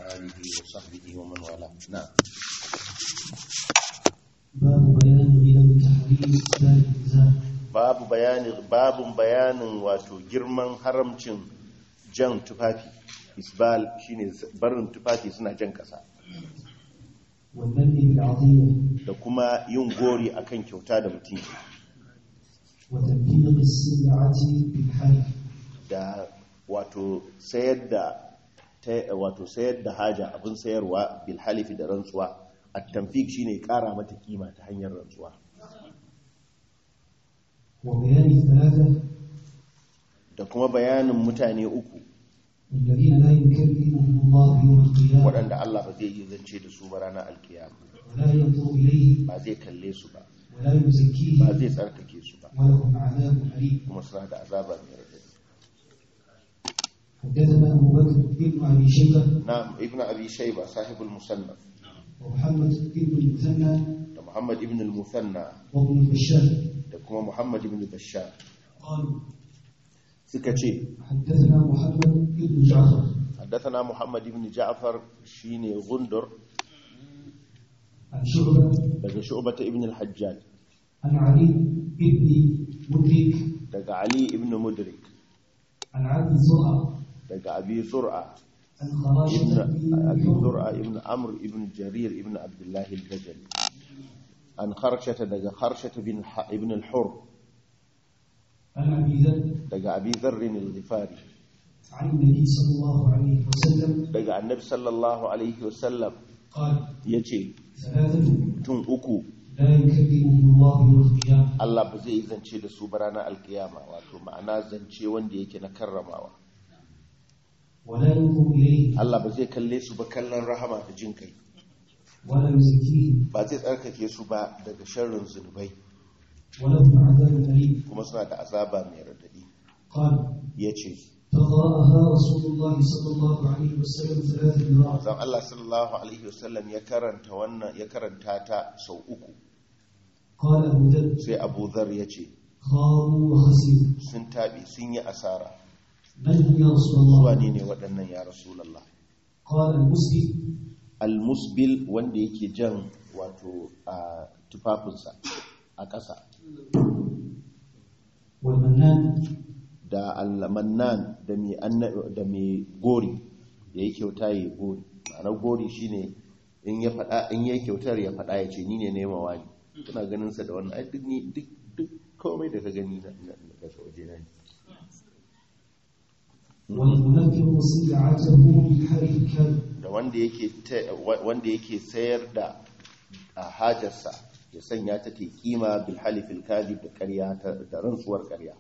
آله وصحبه ومن والاه نعم باب بيان غلب تحريم إسلام الإنسان babu bayanin babun bayanin wato girman haramcin jan tufafi isbal shine barin tufafi suna jan kasa والمن بالعطية da kuma yin gori akan kyauta da mutum وتنفيذ السلعة بالحلف da wato sayar da ta- wato sayar da haja abin sayarwa bil halifi da rantsuwa at-tanfik shine kara mata kima ta hanyar rantsuwa وبيان الثلاثة da kuma bayanin mutane uku الذين لا يكلمهم الله يوم القيامة waɗanda Allah ba zai yi zance da su ba ranar alkiyama ولا ينظر إليهم ba zai kalle su ba ولا ba يزكيهم zai tsarkake su ba ولهم عذاب أليم kuma suna da azaba mai radadi حدثنا أبو بكر بن أبي شيبة na'am ibnu abi shayba sahibul musannaf ومحمد بن المثنى da muhammad ibn al-musanna وابن البشار da kuma muhammad ibn bashar قالوا suka ce حدثنا محمد بن جعفر حدثنا محمد بن جعفر شيني غندر عن شعبة daga شعبة ابن الحجاج عن علي بن مدرك daga علي ابن مدرك عن عبد زرع daga أبي زرعة عن ابن خراشة أبي بن زرعة ابن عمرو ابن جرير ابن عبد الله البجلي عن خرشة daga خرشة بن ح- ابن الحر عن أبي ذر daga أبي ذر الغفاري عن النبي صلى الله عليه وسلم daga النبي صلى الله عليه وسلم قال yace ثلاثة mutum uku لا يكلمهم الله يوم القيامة Allah ba zai yi zance da su ba ranar alkiyama wato ma'ana zance wanda yake na karramawa ولا ينظر إليهم Allah ba zai kalle su ba kallon rahama da jin kai ولا يزكيهم ba zai tsarkake su ba daga sharrin zunubai ولهم عذاب أليم kuma suna da azaba mai radadi قال ya ce فقرأها رسول الله صلى الله عليه وسلم ثلاث مرات zan Allah sallallahu alaihi wasallam ya karanta wannan ya karanta ta sau uku قال أبو ذر sai Abu Dharr ya ce خابوا وخسروا sun tabi sun yi asara من هم يا رسول zuwa الله ne ne waɗannan ya rasulullah قال المسلم al-musbil wanda yake jan wato a tufafinsa a ƙasa والمنان da al-mannan da mai anna- da mai gori ya yi kyauta ya yi gori ma'anar gori shine in ya faɗa in ya yi kyautar ya faɗa ya ce ni ne nema wani kuna ganin sa da wannan ai duk ni duk duk komai da ka gani na na- na daga waje na ne والمنفق سلعته بالحرف الكاذب da wanda yake ta- wa- wanda yake sayar da a hajarsa ya sanya ta ta kima bil halifil kadhib da ƙarya ta- da rantsuwar ƙarya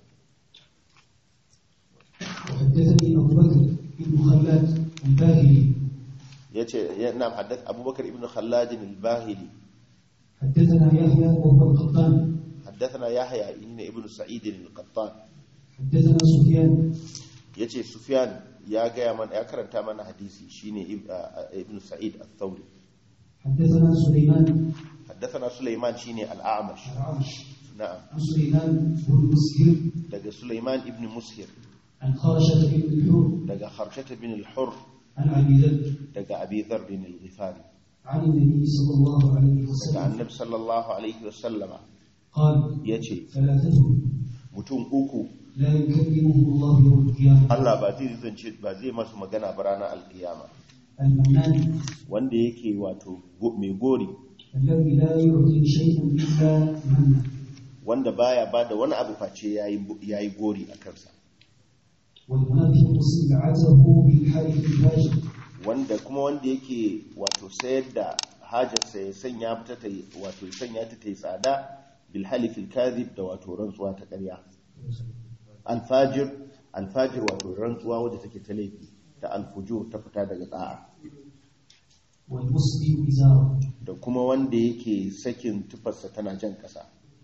وحدثني أبو بكر بن خلاد الباهلي yace yana haddath abubakar ibn khallad al-bahili حدثنا يحيى وهو القطان حدثنا يحيى ابن ابن سعيد القطان حدثنا سفيان yace sufyan ya gaya mana ya karanta mana hadisi shine Ib- a- a- ibn sa'id al-thawri حدثنا سليمان حدثنا سليمان shine al-a'mash العرش na'am عن سليمان بن مسهر daga sulaiman ibn mushir عن خرشة بن الحر daga kharshata bin al-hur عن أبي ذر daga abi dharr al-ghifari عن النبي صلى الله عليه daga وسلم annabi sallallahu alaihi wasallama قال yace ثلاثة mutum uku لا يكلمهم الله يوم القيامة Allah ba zai zance ba zai masu magana ba ranar alkiyama المنان wanda yake wato go- mai gori الذي لا يعطي شيئا إلا منه wanda baya ba da wani abu face yayi yayi gori a kansa والمنافق سلعته بالحلف الفاجر wanda kuma wanda yake wato sayar da hajarsa ya sanya ta ta yi- wato ya sanya ta ta yi tsada bil halifil kadhib da wato rantsuwa ta ƙarya alfajir alfajir wato rantsuwa wadda take ta laifi ta alfujur ta fita daga da'a والمسلم إزاره da kuma wanda yake sakin tufarsa tana jan ƙasa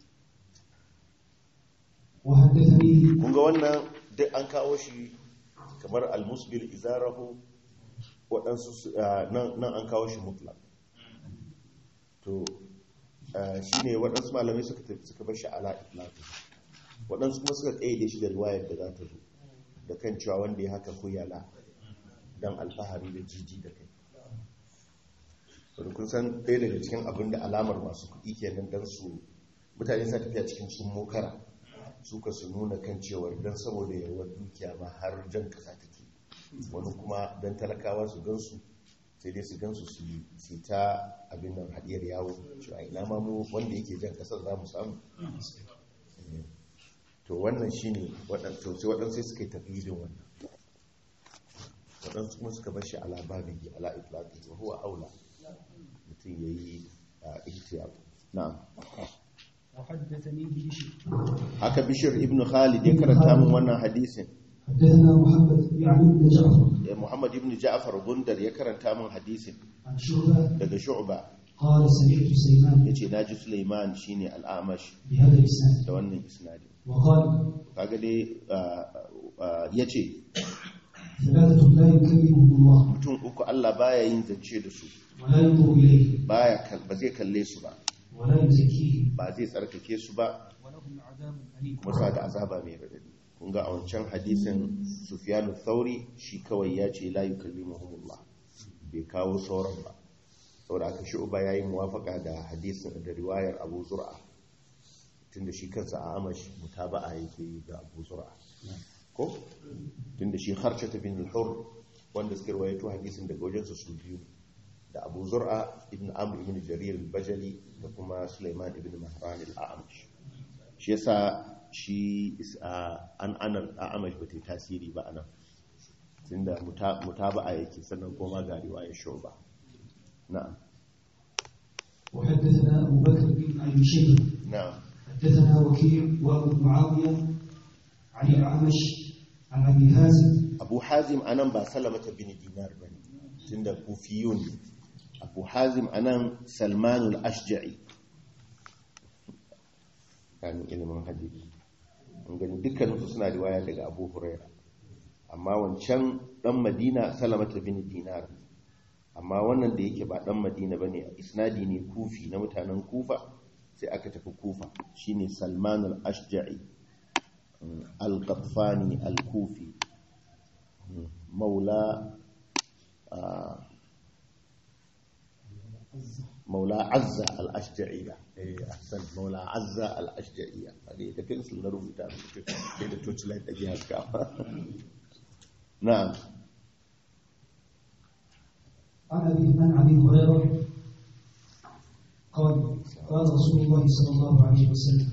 وحدثني kun ga wannan duk an kawo shi kamar almusbil izarahu waɗansu su- ah, nan nan an kawo shi mutlaq to shi ne waɗansu malamai suka tafi- suka bar shi ala itlaq waɗansu kuma suka ƙayyade shi da riwayar da za ta zo da kan cewa wanda ya haka huyala don alfahari da jiji da kai wadda kun san ɗaya daga cikin abin da alamar masu kuɗi kenan don su mutane sa tafiya cikin sun mokara suka su nuna kan cewar don saboda yawar dukiya ma har jan kasa take wani kuma don talakawa su gansu sai dai su gansu su yi ta abin nan haɗiyar yawo cewa ina ma mu wanda yake jan kasar za mu samu to wannan shi ne waɗansu sai waɗansu suka yi tafiyidin wannan waɗansu kuma suka bashi ala babihi ala itlaqi wa huwa aula mutum yayi ihtiyar na'am وحدثني بشر haka bishir ibn khalid ya karanta min wannan hadisin حدثنا محمد يعني بن جعفر Eh, muhammad ibn ja'far gundar ya karanta min hadisin عن شعبة daga shu'ba قال سمعت سليمان yace naji sulaiman shine al-amash بهذا الإسناد da wannan isnadi وقال kaga dai ah, ah, yace ثلاثة لا يكلمهم الله mutum uku Allah baya yin zance da su ولا ينظر إليه baya kal- ba zai kalle su ba ولا يزكيهم ba zai tsarkake su ba ولهم عذاب أليم kuma suna da azaba mai radadi kun ga a wancan hadisin sufyanu thauri shi kawai ya ce la yukallimuhumullah bai kawo sauran ba saboda aka shi uba yayi muwafaka da hadisin da riwayar Abu Zur'a tunda shi kansa a amash mutaba'a yake yi da Abu Zur'a ko tunda shi Kharshata bin al-Hur wanda suka rawaito hadisin daga wajensa su biyu da Abu Zur'a ibn Amr ibn Jarir al-Bajali da kuma Sulaiman ibn Mahran al-A'mash shi yasa shi is- a- an anar a'amash ba ta yi tasiri ba anan tunda muta- mutaba'a yake sannan kuma ga riwayar shuba na'am وحدثنا أبو بكر بن أبي شيبة na'am حدثنا وكيع وأبو معاوية عن الأعمش عن أبي هازم abu hazim anan ba salamata bin dinar ba ne tunda kufiyun ne abu hazim anan salmanul ashja'i kan ilimin hadisi an gani dukkaninsu suna riwaya daga abu huraira amma wancan dan madina salamata bin dinar amma wannan da yake ba dan madina bane isnadi ne kufi na mutanen kufa sai aka tafi kufa shine salmanul ashja'i al-qaffani al-kufi maula ah, maula azza al-ashja'iyya eh ahsan maula azza al-ashja'iyya hadi da pencil na rubuta rubuta sai da torchlight da ke haska na'am عن أبي عن أبي هريرة قال قال رسول الله صلى الله عليه وسلم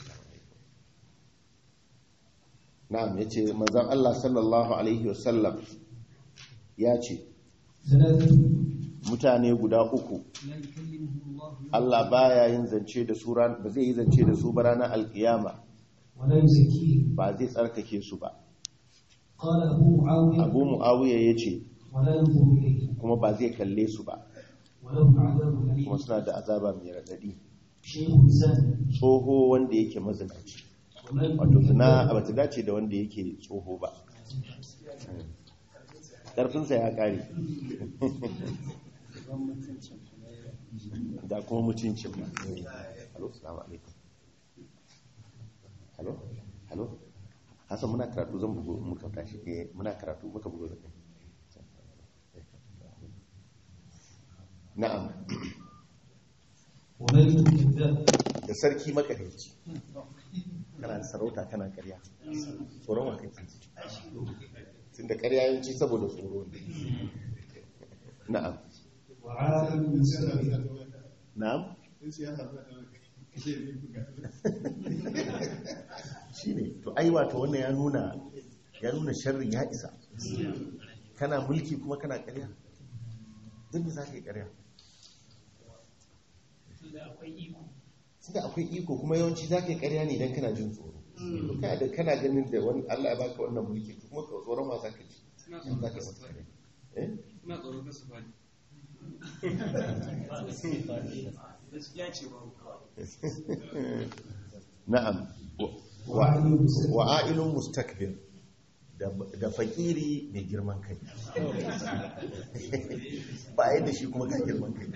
na'am yace manzon Allah sallallahu alaihi wasallam ya ce ثلاثة mutane guda uku لا يكلمهم الله يوم Allah baya yin zance da su ran ba zai yi zance da su ba ranar alkiyama ولا يزكيهم ba zai tsarkake su ba قال أبو معاوية Abu Muawiya yace ولا ينظر إليه kuma ba zai kalle su ba ولهم عذاب أليم kuma suna da azaba mai radadi شيخ زان tsoho wanda yake mazinaci ومن wato zina ba ta dace da wanda yake tsoho ba ƙarfinsa ya ƙare da kuma mutuncin ba halo salamu alaikum halo halo hasan muna karatu zan bugu muka tashi eh muna karatu muka bugu da kai na'am وملك كذاب da sarki makadaici kana da sarauta kana karya tsoron wa kake tun da karya yanci saboda tsoro ne na'am وعالم مستكبر na'am shi ne to ai wato wannan ya nuna ya nuna sharrin ya isa kana mulki kuma kana karya duk da za ka yi karya tunda akwai iko kuma yawanci za ka yi karya ne idan kana jin tsoro to kana da kana ganin da wani Allah ya baka wannan mulki to kuma ka tsoron ma za ka ji za ka yi masa karya eh Ina tsoron kasu ba gaskiya ce ba na'am wa wa ailun mustakbir da da fakiri mai girman kai ba yadda shi kuma ga girman kai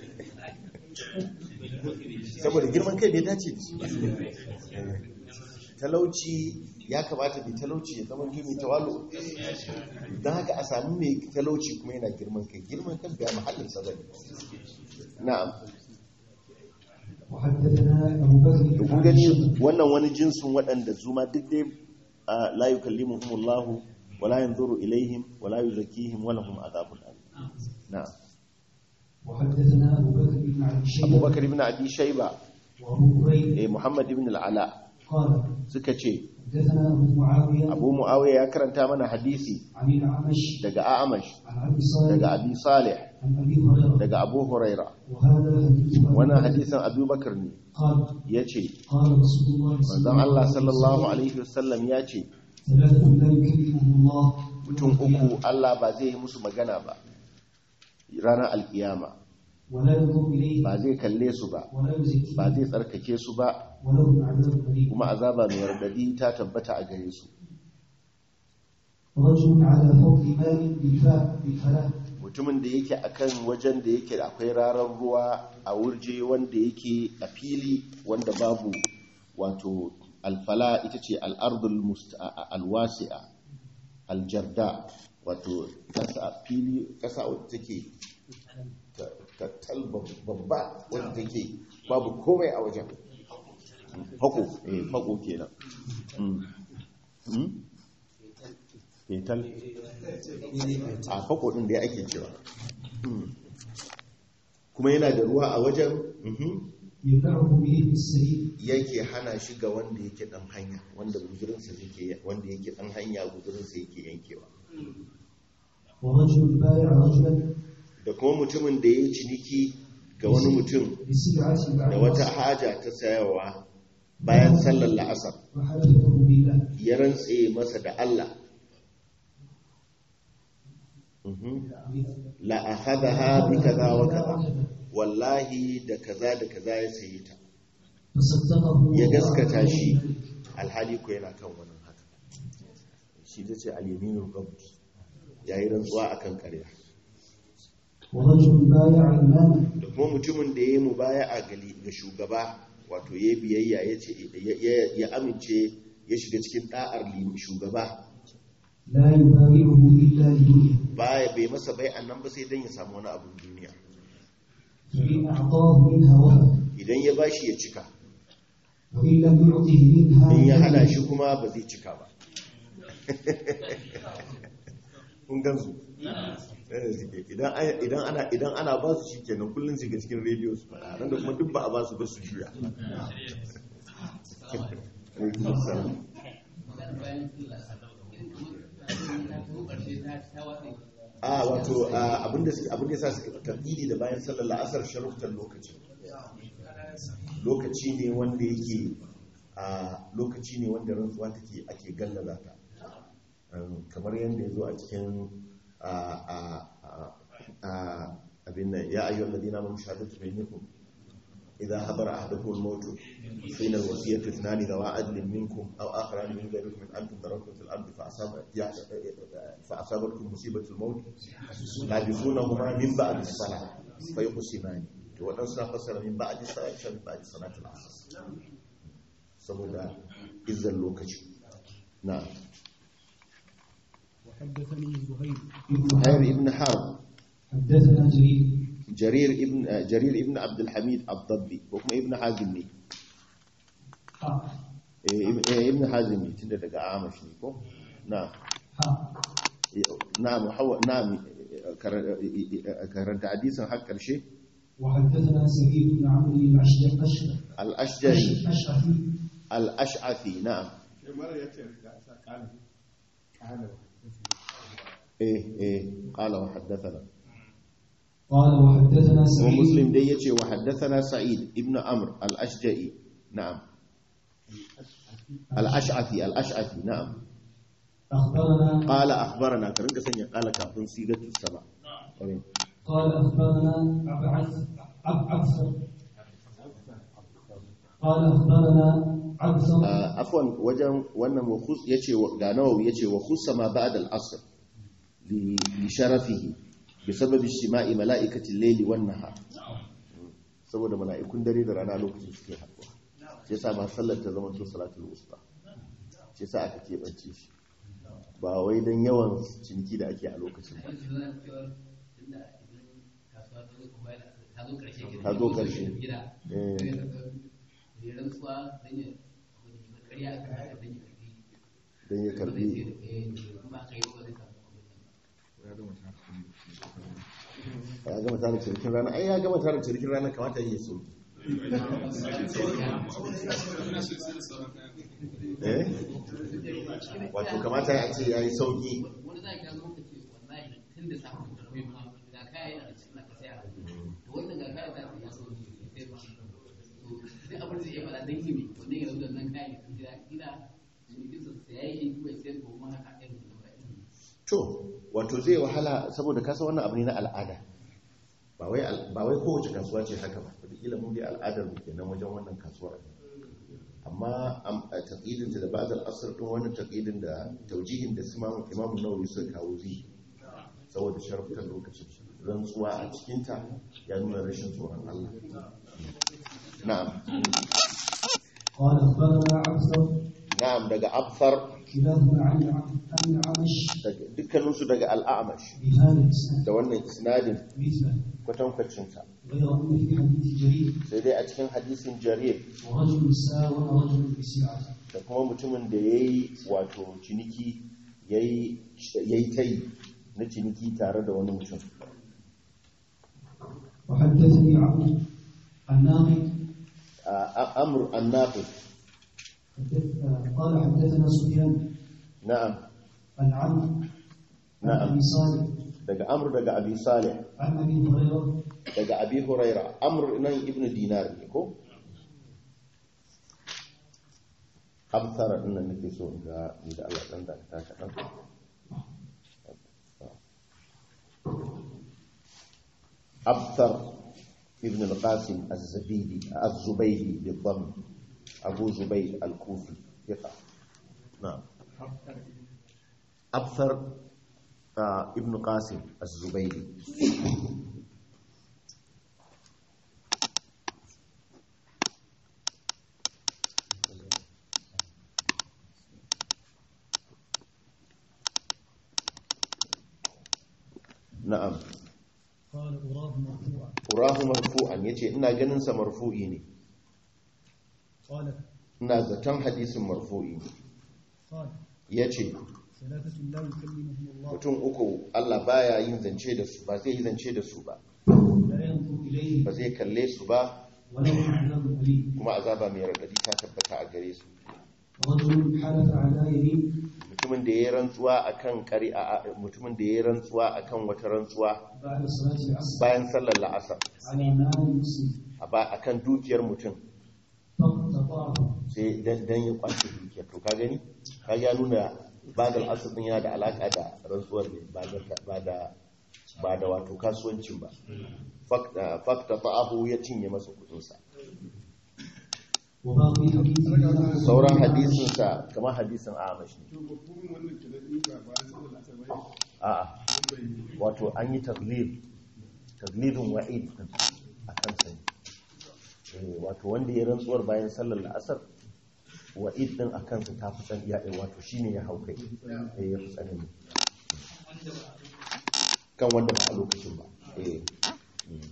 saboda girman kai bai dace da shi talauci ya kamata mai talauci ya zama mai tawalu don haka a sami mai talauci kuma yana girman kai girman kan biya mahallin sa bane na'am وحدثنا أبو بكر da بن kun عبد gani الشمس wannan wani jinsin waɗanda zuma duk dai a, la yukallimuhumullahu wala yanzuru ilaihim wala yuzakkihim wa lahum adhabun alim na'am وحدثنا أبو بكر بن عبد Abu الشيبة Bakar ibn Abi Shayba وأبو هريرة eh Muhammad ibn al-Ala قال suka ce حدثنا أبو معاوية Abu Muawiya ya karanta mana hadisi عن الأعمش daga A'mash عن أبي صالح daga Abi Salih عن أبي هريرة daga Abu Huraira وهذا حديث أبي wannan بكر. hadisin Abu Bakar ne قال yace قال رسول الله صلى manzon Allah sallallahu وسلم alaihi wasallam ya ce ثلاث لا يكلمهم الله mutum uku Allah ba zai yi musu magana ba ranar alkiyama ولا ينظر إليه ba zai kalle su ba ولا يزكيه ba zai tsarkake su ba ولهم عذاب أليم kuma azaba mai radadi ta tabbata a gare su رجل على فوق ماء بالفاء بالفلاح mutumin da yake akan wajen da yake akwai rarar ruwa a wurje wanda yake a fili wanda babu wato alfala ita ce al'ardul must- a- a- alwasi'a aljarda wato kasa a fili kasa wadda take ta- ta tal babba wadda take babu komai a wajen fako eh fako kenan Mm. Mm? fetal a fako din da ya ake cewa Mm. kuma yana da ruwa a wajen mhm. يمنعه بإذن السبيل yake hana shi ga wanda yake dan hanya wanda guzurinsa yake wanda yake dan hanya guzurinsa yake yankewa ورجل بايع رجلا da kuma mutumin da ya yi ciniki ga wani mutum بسلعة بعد da wata haja ta sayarwa bayan sallar la'asar وحلفه بالله ya rantse masa da Allah la akhadha bi kaza wa kaza wallahi da kaza da kaza ya sayi ta فصدقه ya gaskata shi alhali ko yana kan wannan haka shi ta ce al-yaminul ghamt yayi rantsuwa akan ƙarya ورجل بايع إماما da kuma mutumin da yayi mubaya'a gali ga shugaba wato yayi biyayya yace ya- ya- ya amince ya shiga cikin da'ar lim- shugaba لا يبايعه إلا لدنيا baya bai masa bai annan ba sai dan ya samu wani abun duniya فإن أعطاه منها وهب idan ya bashi ya cika وإن لم يعطه منها in ya hana فلم. shi kuma ba zai cika ba kun gansu Yadda suke. idan ai- idan ana idan ana ba su shi kenan kullum su ga cikin rediyo su faɗa ran da kuma duk ba a ba su ba su juya Alaikum assalam. a wato a, abinda suke abinda yasa suka tarbidi da bayan sallar la'asar sharuftan lokaci lokaci ne wanda yake a lokaci ne wanda rantsuwa take ake gallaza ta Um, kamar yadda ya zo a cikin a a a abin nan ya ayyuhal ladina amanu shahadatu bainakum idza hadara ahadukum al-maut hina al-wasiyatu ithnani dawa adlin minkum aw akharan min ghayrikum min antum darabtum fil ardi fa asaba ya fa asabatkum musibatu al-maut la bisunahuma min ba'd as-salah fa yuqsimani to wadansu na fassara min ba'd as-salah shan ba'd salatul asr saboda izzan lokaci na'am وحدثني زهير زهير ابن حرب حدثنا جرير جرير ابن جرير ابن عبد الحميد الضبي وكما ابن حازم ne حق eh ib- eh, ibn hazim ne tunda daga amash ne ko na حق na'am hawa na'am eh, kar- eh, eh, karanta hadisin har karshe وحدثنا سعيد بن عمرو الأشجع أشجع al-ashjari أشعثي al-ash'athi na'am eh eh qala wa haddathana قال وحدثنا wa سعيد muslim dai yace wa haddathana sa'id ibn amr al-ashja'i na'am al-ash'athi al-ash'athi na'am أخبرنا قال أخبرنا كرنك سنة قال كافن سيغة السبع قال أخبرنا عبعث عبعث قال أخبرنا عبثر عفوا وجن wannan wakhus yace ga nawawi yace wa khusama ba'da al-asr li li sharafihi بسبب اجتماع ملائكة الليل والنهار saboda mala'ikun dare da rana lokacin suke haɗuwa sai sa ma sallar ta zama to salatul wusta ce sa aka keɓance shi ba wai don yawan ciniki da ake a lokacin ba Ta zo ƙarshe. Eh. don ya karbi ya gama tara cinikin rana ai ya gama tara cinikin rana kamata yi so eh wato kamata ya ce ya yi sauki wani za ka zo ka ce wallahi tun da samun karfe ma ga kaya yana da cikin ka saya to wannan ga kaya za ka ya sauki sai ba to duk abin da ya faɗa dan kimi wannan ya zo da nan kayan ya gida gida cinikin sa sai yayi kuma sai ko ma haka irin wannan to wato zai wahala saboda kasa wannan abu ne na al'ada ba wai al- ba wai kowace kasuwa ce haka ba wataƙila mun dai al'adar mu kenan wajen wannan kasuwar amma am- a taƙidin da ba'dal asr din wannan taƙidin da taujihin da su imamu imamu nawawi suka kawo zai saboda sharfukan lokacin rantsuwa a cikinta ya nuna rashin tsoron Allah na'am قال أخبرنا عبثر na'am daga abfar كلاهما عن عن الأعمش daga- dukkaninsu daga al'amash بهذا الإسناد da wannan isnadin مثله kwatankwacinsa غير أنه في حديث جرير sai dai a cikin hadisin jarir ورجل ساوى رجل بسعة da kuma mutumin da ya yi wato ciniki ya yi ta yi na ciniki tare da wani mutum وحدثني عبد الناقد a amur annafi حدث- قال حدثنا سفيان na'am عن عمرو عن نعم. أبي صالح daga amur daga abi salih عن أبي هريرة daga abi huraira amur nan ibn dinar ne ko abtara din nan nake so in ga ni da Allah dan da ta kadan abtar ibn al-qasim az-zabidi az-zubaydi bi-dhamm abu zubayd al-kufi thiqa na'am abtar ah, ibn qasim az-zubaydi na'am قال أراه مرفوعا urahu marfu'an yace ina ganin sa marfu'i ne قال ina zaton hadisin marfu'i ne قال yace ثلاثة لا يكلمهم الله mutum uku Allah baya yin zance da su ba zai yi zance da su ba لا ينظر إليه ba zai kalle su ba ولهم عذاب أليم kuma azaba mai radadi ta tabbata a gare su رجل حلف على يمين mutumin da yayi rantsuwa akan qari a mutumin da yayi rantsuwa akan wata rantsuwa بعد صلاة العصر bayan sallar la'asar على مال مسلم a ba akan dukiyar mutum فاقتطعه sai dan dan ya kwace dukiyar to ka gani ka ya nuna badal asr din yana da alaka da rantsuwar ne ba da ba da ba da wato kasuwancin ba fakta fakta ta'ahu ya cinye masa kudin sa وباقي حديث sauran hadisin sa kamar hadisin Amash ne a'a wato an yi taglib taglibin wa'id din akan sa ne Eh, wato wanda ya rantsuwar bayan sallar la'asar wa'id din akan sa ta fi tsan iya wato shine ya hau kai eh ya fi tsanani kan wanda ba a lokacin ba eh mm.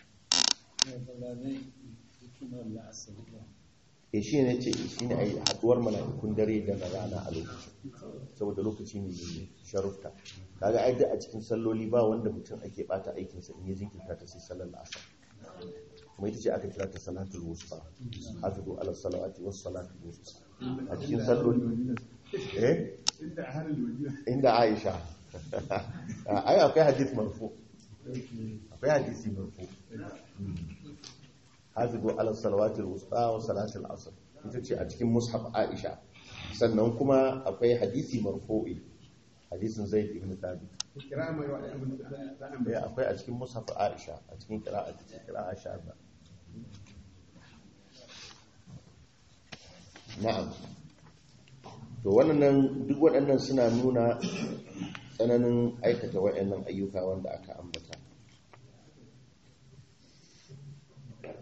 e shi ne ce shi ne a yi haduwar mala'ikun dare da na rana a lokacin saboda lokaci ne mai sharufta kaga ai duk a cikin salloli ba wanda mutum ake bata aikinsa in ya jinkirta ta sai sallar asar kuma ita ce aka kira ta salatul wusta hafizu ala salawati was salatul wusta a cikin salloli eh inda aisha ai akwai hadith marfu akwai hadisi marfu hafizu ala salawatil wusta wa salatul asr ita ce a cikin mushaf aisha sannan kuma akwai hadisi marfu'i hadisin zaid ibn thabit eh akwai a cikin mushaf aisha a cikin qira'a ta qira'a shaza na'am to wannan duk waɗannan suna nuna tsananin aikata waɗannan ayyuka wanda aka ambata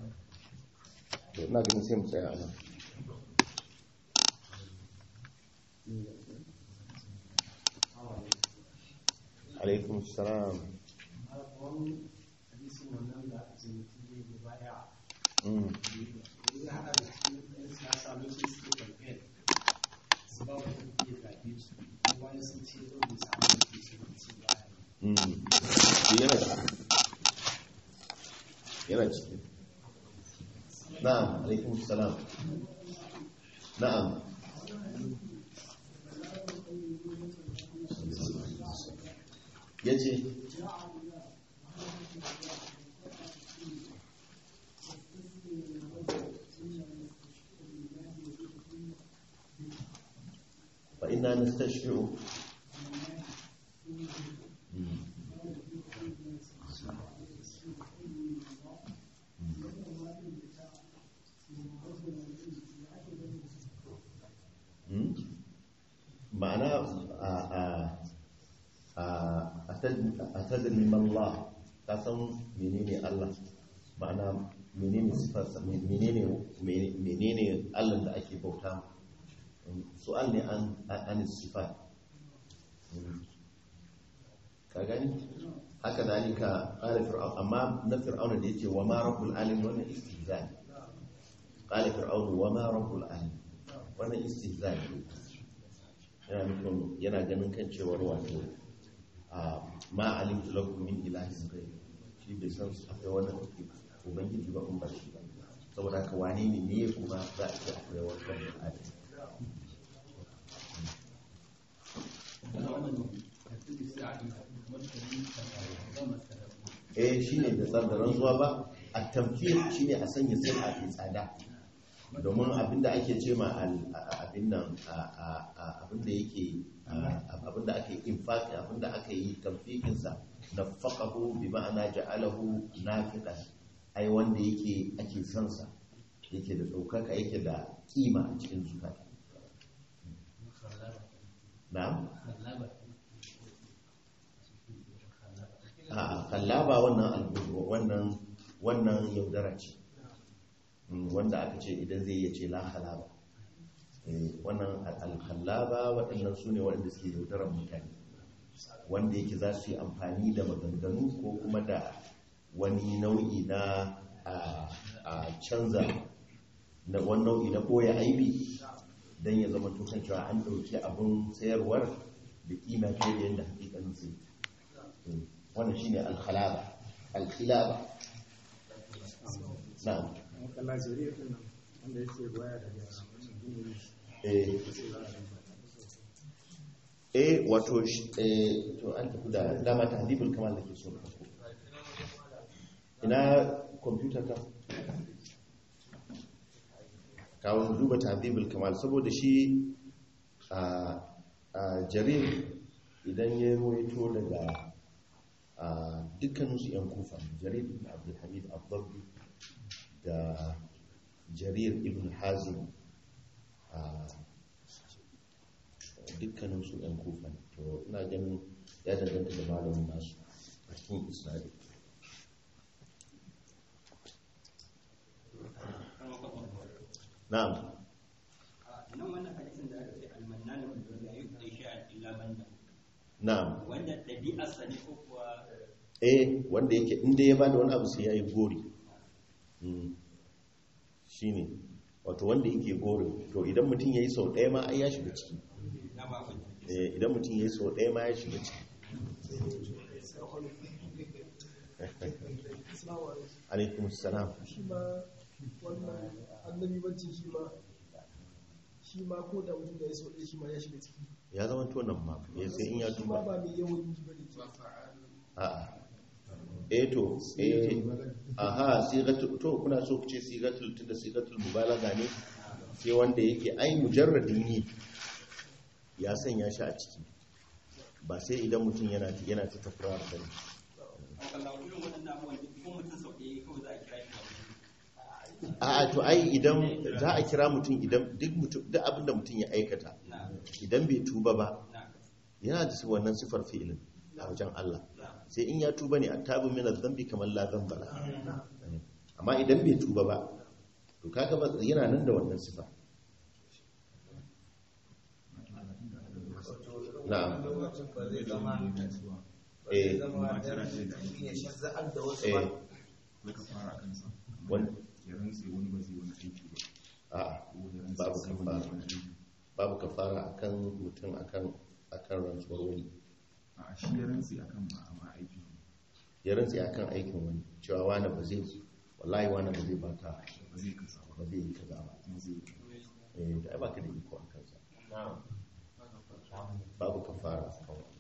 to ina ganin sai mu tsaya a nan alaikum salam Mm. Mm. yana ciki yana ciki na'am alaikum salam na'am yace fa inna nastashfi'u Mm. Hmm? ma'ana a a a a tadri Allah ka san menene Allah ma'ana menene sifarsa menene menene Allah da ake bauta su'al ne an an sifat ka gani haka zalika qala fir'aun amma na fir'auna da yake wa ma rabbul alamin wannan istihza ne qala fir'aun wa ma rabbul alamin wannan istihza ne yana nufin yana ganin kan cewar wato a ma alimtu lakum min ilahin ghayr shi bai san su akwai wani ubangiji ba kun ba shi ba saboda haka wane ne ne kuma za a ce akwai wani adam eh shi ne da tsardaran zuwa ba a tamfir shi ne a sanya sai a fi tsada domin abinda ake ce ma abin nan abinda yake abinda ake infaki abinda aka yi tamfikinsa na faƙahu bi ma'ana ja'alahu nafiqan ai wanda yake ake sansa yake da ɗaukaka yake da kima a cikin zukata na'am a kallaba wannan albubu wannan wannan yaudara ce wanda aka ce idan zai iya ce la halaba wannan alkallaba waɗannan su ne waɗanda suke yaudarar mutane wanda yake za su yi amfani da maganganu ko kuma da wani nau'i na a canza na wani nau'i na ɓoye aibi don ya zama tukan cewa an ɗauki abin sayarwar da kima fiye da yadda hakikanin sai wannan shi ne alkhalaba alkhilaba na'am eh wato eh to an tafi da dama ta hadibul kamal da ke so da ina kwamfuta ka kawo duba ta hadibul kamal saboda shi a jarir idan ya ruwaito daga dukkaninsu 'yan kufa jarir ibn abdulhamid abdullu da jarir ibn hazim dukkaninsu 'yan kufa to ina ganin ya danganta da malamin nasu a cikin isra'il na'am nan wannan hadisin da aka ce almannan da ya yi shay'an illa banda na'am wanda ɗabi'arsa ne ko kuwa eh wanda yake inda ya bada wani abu sai ya yi gori shi ne wato wanda yake gori to idan mutum ya yi sau ɗaya ma ai ya shiga ciki na ba ku Eh, idan mutum ya yi sau ɗaya ma ya shiga ciki alaikum salam shi ma wannan annabi bacci shi ma shi ma ko da mutum da ya sauɗe shi ma ya shiga ciki ya zama tonan ma ya sai in ya shi ma tuba ba mai yawan yi bane a'a eh to eh aha sigatul to kuna so ku ce sigatul tunda sigatul mubalaga ne sai wanda yake ai mujarradin yi ya sanya shi a ciki ba sai idan mutum yana yana ta tafura da ne Allah irin waɗannan abubuwan duk ko mutum sau ɗaya kawai za a kira shi da a'a to ai idan za a kira mutum idan duk mutum duk abin da mutum ya aikata na idan bai tuba ba na yana da wannan sifar fi'ilin a wajen Allah sai in ya tuba ne a tabi min zambi kamar la zamba la amma idan bai tuba ba to kaga ba yana nan da wannan sifa na'am lokacin ba zai zama ba Eh. zai zama dan mutum ya shazza'ar da wasu eh ba Wai ka fara kansa. wani Ya rantse wani ba zai wani aiki ba. a'a Ko ya rantse Babu sai wani kafara. ya wani aiki. babu kafara akan mutum akan akan rantsuwar wani A'a shi ya rantse akan ma amma aiki ne. ya rantse akan aikin wani cewa wani ba zai wallahi wani ba zai baka Ba zai kasa ba. ba zai yi kaza ba Kuma zai eh da ai baka da iko a kansa babu kafara akan wani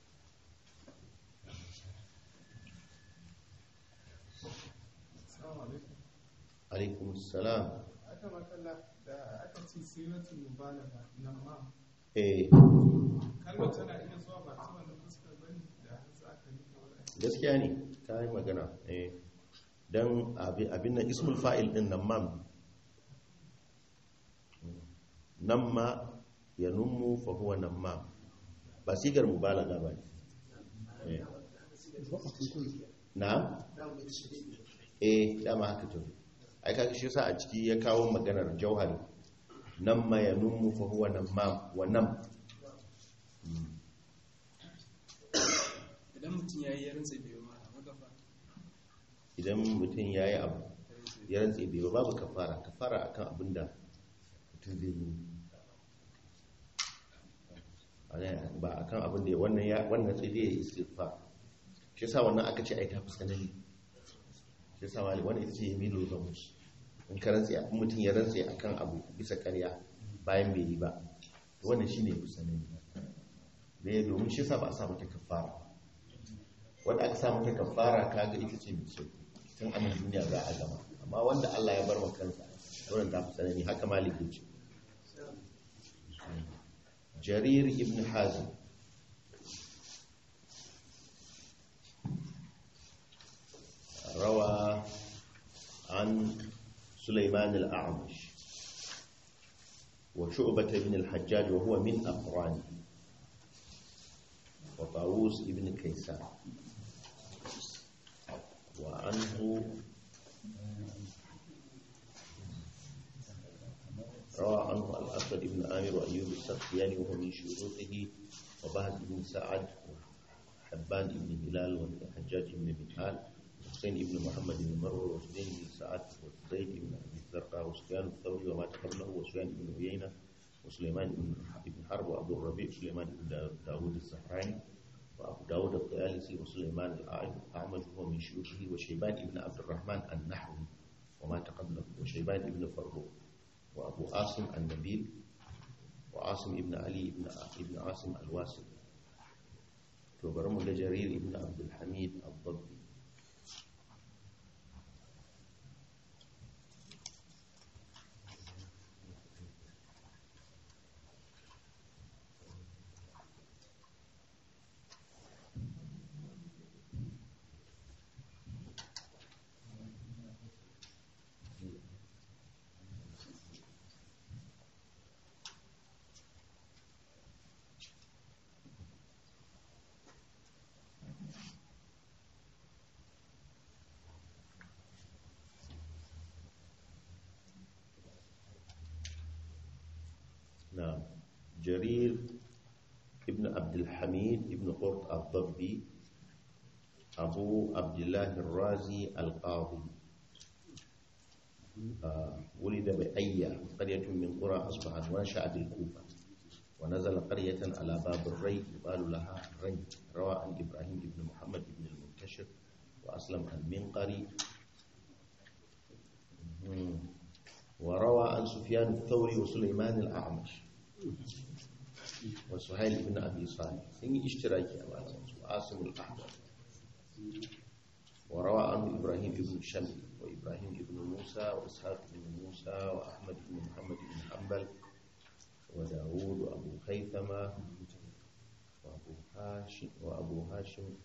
alaikum salam aka makalla da aka ce siratul mubalaga nan ma eh kalmar tana iya zuwa ba ta wannan fuskar bane da har za ka yi kawai gaskiya ne ta yi magana eh don abin nan ismul fa'il din nan mam nan ma ya nummu fa huwa nan ma ba sigar mubalaga ba ne Eh. na eh dama haka to ai kaga shi yasa a ciki ya kawo maganar jauhari nan ma ya nummu fa huwa nan ma wa nan idan mutum ya yi yarinsa biyu ma a magafa idan mutum ya yi abu ya rantse bai ba babu kafara kafara akan abin da mutum zai yi ba akan abin da wannan ya wannan sai dai ya istighfar shi yasa wannan aka ce ai ta fuskanani shi yasa wani wannan ita ce yamilu gamus in ka rantse in mutum ya rantse akan abu bisa ƙarya bayan bai yi ba to wannan shine fuskanani ne domin shi yasa ba a sa mata kafara wanda aka sa mata kafara kaga ita ce mai sauki tun anan duniya za a gama amma wanda Allah ya bar wa kansa wannan ta fi tsanani haka malik ya ce jarir ibn hazim روى عن سليمان الأعمش وشعبة بن الحجاج وهو من أقرانه وطاووس بن كيسان وعنه روى عنه الأسود بن آمر وأيوب السختياني وهو من شيوخه وبهز بن سعد وحبان بن هلال والحجاج بن منهال وحسين بن محمد بن مروه وحسين بن سعد وزيد بن أبي الزرقاء وسفيان الثوري وما قبله وسفيان بن عيينة وسليمان بن بن حرب وأبو الربيع سليمان بن داود الزهراني وأبو داود الطيالسي وسليمان الأعمش هو من شيوخه وشيبان بن عبد الرحمن النحوي وما قبله وشيبان بن فروخ وأبو عاصم النبيل وعاصم بن علي بن ابن عاصم الواسط وبرم جرير بن عبد الحميد الضبي نعم جرير ابن عبد الحميد ابن قرط الضبي أبو عبد الله الرازي القاضي آه ولد بأية قرية من قرى أصبحت ونشأ بالكوفة ونزل قرية على باب الري يقال لها ري روى عن إبراهيم بن محمد بن المنتشر وأسلم المنقري مم. وروى عن سفيان الثوري وسليمان الأعمش وسهيل بن أبي صالح إني اشتراكي أمانة وعاصم الأحمر وروى عنه إبراهيم بن شمل وإبراهيم بن موسى وإسحاق بن موسى وأحمد بن محمد بن حنبل وداود وأبو خيثمة وأبو هاشم وأبو هاشم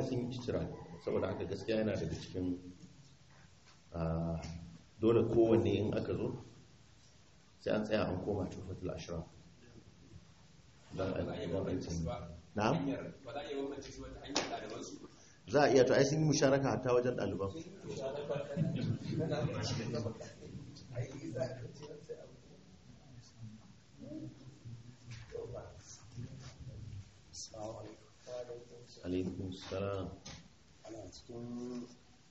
sun yi istira saboda haka gaskiya yana daga cikin ah, dole kowanne in aka zo sai an tsaya an koma tufatul ashraf don a don a yi na'am ba za a iya bambance su wata hanyar ɗalibansu za a iya to ai sun yi musharaka hatta wajen ɗaliban alaikun salam ana cikin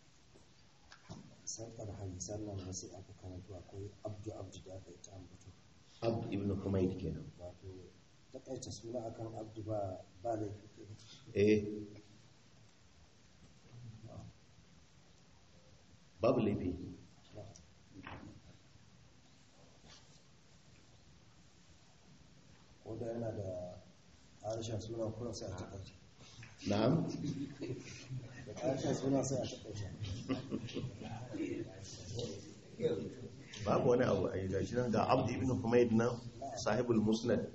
sarkar hadisan nan wasu aka karatu akwai abdu abdu da aka yi ta ambato abd ibn humayd kenan wato takaita suna akan abdu ba ba laifi ke eh babu laifi ko da yana da harshen suna kuma sai a takaita na'am da harshen suna sai a takaita babu wani abu a yi gashi nan ga abd ibn humayd nan sahibul musnad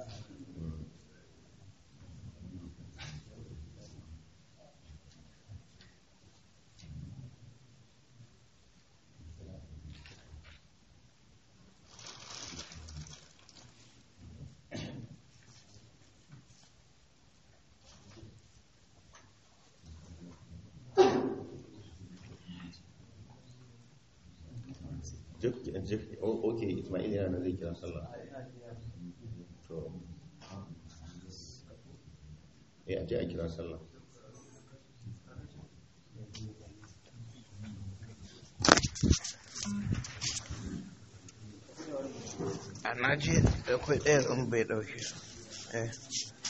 Jif- jif- o- ok ismail yana nan zai kira sallah to eh a je a kira sallah a naji da kwai ɗaya ɗin bai ɗauke su eh